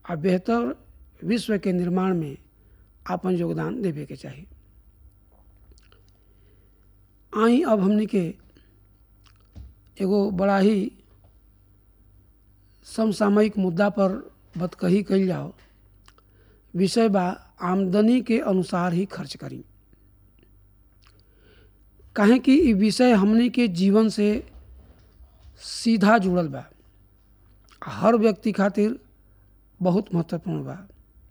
आ बेहतर विश्व के निर्माण में आपन योगदान देवे के चाही आई अब हमनी के एगो बड़ा ही समसामयिक मुद्दा पर बतकही कल जाओ विषय बा आमदनी के अनुसार ही खर्च करी काहे कि ई विषय हमनी के जीवन से सीधा जुड़ल बा हर व्यक्ति खातिर बहुत महत्वपूर्ण बा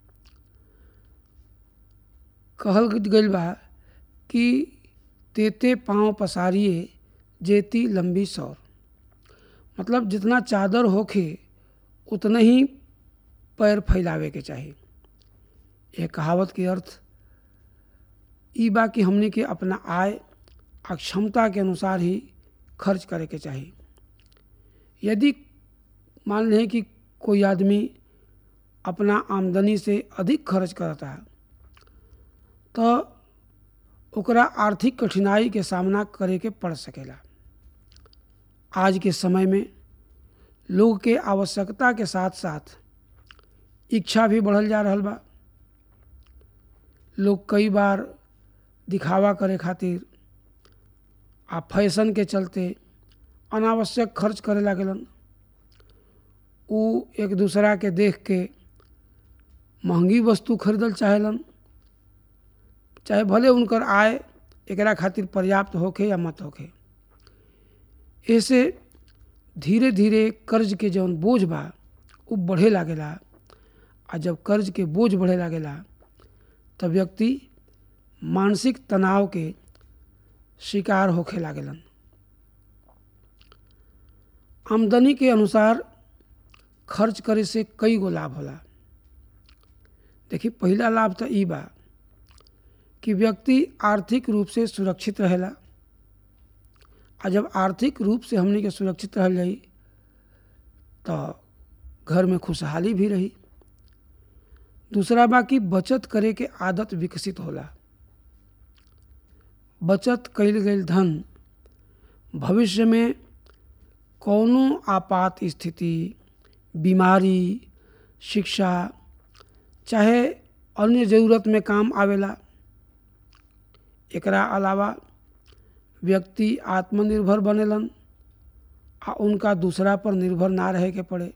कहल गईल बा कि तेते पाँव पसारिए जेती लंबी सौर मतलब जितना चादर होखे उतने ही पैर फैलावे के चाही यह कहावत के अर्थ ई बा कि हमने के अपना आय आ क्षमता के अनुसार ही खर्च करे के चाही यदि मान लें कि कोई आदमी अपना आमदनी से अधिक खर्च करता है तो ओकरा आर्थिक कठिनाई के सामना करे के पड़ सकेला आज के समय में लोग के आवश्यकता के साथ साथ इच्छा भी बढ़ल जा रहल बा लोग कई बार दिखावा करे खातिर आ फैशन के चलते अनावश्यक खर्च करे लागलन उ एक दूसरा के देख के महंगी वस्तु खरीदल चाहेलन चाहे भले उनकर आय एकरा खातिर पर्याप्त होखे या मत होखे ऐसे धीरे धीरे कर्ज के जौन बोझ बा उ बढ़े लागेला आ जब कर्ज के बोझ बढ़े लागेला तब व्यक्ति मानसिक तनाव के शिकार होखे लागेलन आमदनी के अनुसार खर्च करे से कई गो लाभ होला देखिए पहला लाभ तो ई बा कि व्यक्ति आर्थिक रूप से सुरक्षित रहेला आ जब आर्थिक रूप से हमने के सुरक्षित रह जाई तो घर में खुशहाली भी रही दूसरा बा कि बचत करे के आदत विकसित होला बचत कईल गईल धन भविष्य में कौनो आपात स्थिति बीमारी शिक्षा चाहे अन्य ज़रूरत में काम आवेला एकरा अलावा व्यक्ति आत्मनिर्भर बनेलन आ उनका दूसरा पर निर्भर ना रहे के पड़े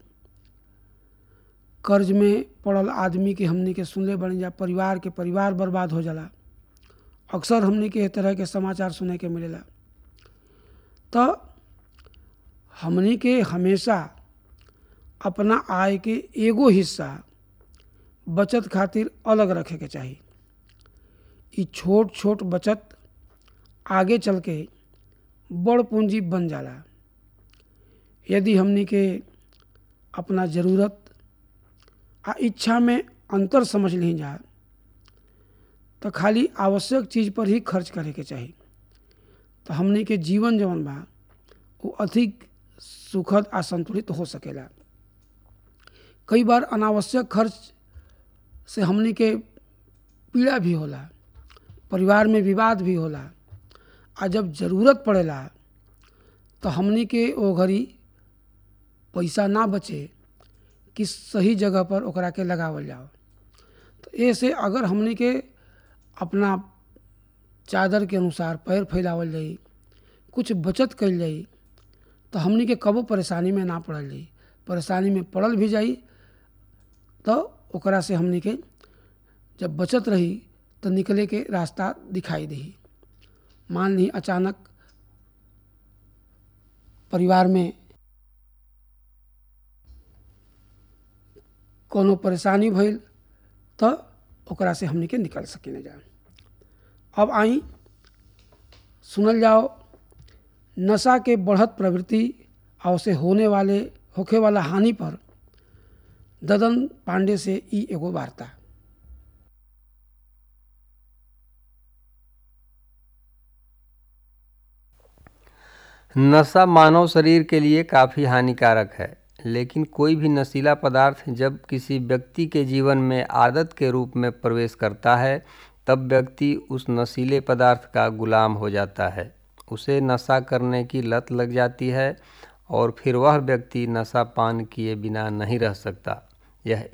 कर्ज में पड़ल आदमी के हमनी के सुनले बन जा परिवार के परिवार बर्बाद हो जाला अक्सर हमनी के तरह के समाचार सुने के मिलेला तो हमनी के हमेशा अपना आय के एगो हिस्सा बचत खातिर अलग रखे के चाही ई छोट छोट बचत आगे चल के बड़ पूंजी बन जाला यदि हमनी के अपना ज़रूरत आ इच्छा में अंतर समझ नहीं जा तो खाली आवश्यक चीज़ पर ही खर्च करे के चाही तो हमनी के जीवन जवन बा वो अधिक सुखद आ संतुलित हो सकेला कई बार अनावश्यक खर्च से हमनी के पीड़ा भी होला परिवार में विवाद भी होला आ जब ज़रूरत पड़ेला तो हमनी के ओ घड़ी पैसा ना बचे कि सही जगह पर ओकरा के लगावल जाओ तो ऐसे अगर हमनी के अपना चादर के अनुसार पैर फैलावल जाई कुछ बचत कल जाई तो हमनी के कबो परेशानी में ना पड़ल जाई परेशानी में पड़ल भी जाई तो ओकरा से हमनी के जब बचत रही तो निकले के रास्ता दिखाई दी मान ली अचानक परिवार में कोनो परेशानी भइल तो ओकरा से हमनी के निकल सकिन जा अब आई सुनल जाओ नशा के बढ़त प्रवृत्ति और उसे होने वाले होखे वाला हानि पर ददन पांडे से ई एगो वार्ता नशा मानव शरीर के लिए काफ़ी हानिकारक है लेकिन कोई भी नशीला पदार्थ जब किसी व्यक्ति के जीवन में आदत के रूप में प्रवेश करता है तब व्यक्ति उस नशीले पदार्थ का गुलाम हो जाता है उसे नशा करने की लत लग जाती है और फिर वह व्यक्ति नशा पान किए बिना नहीं रह सकता यह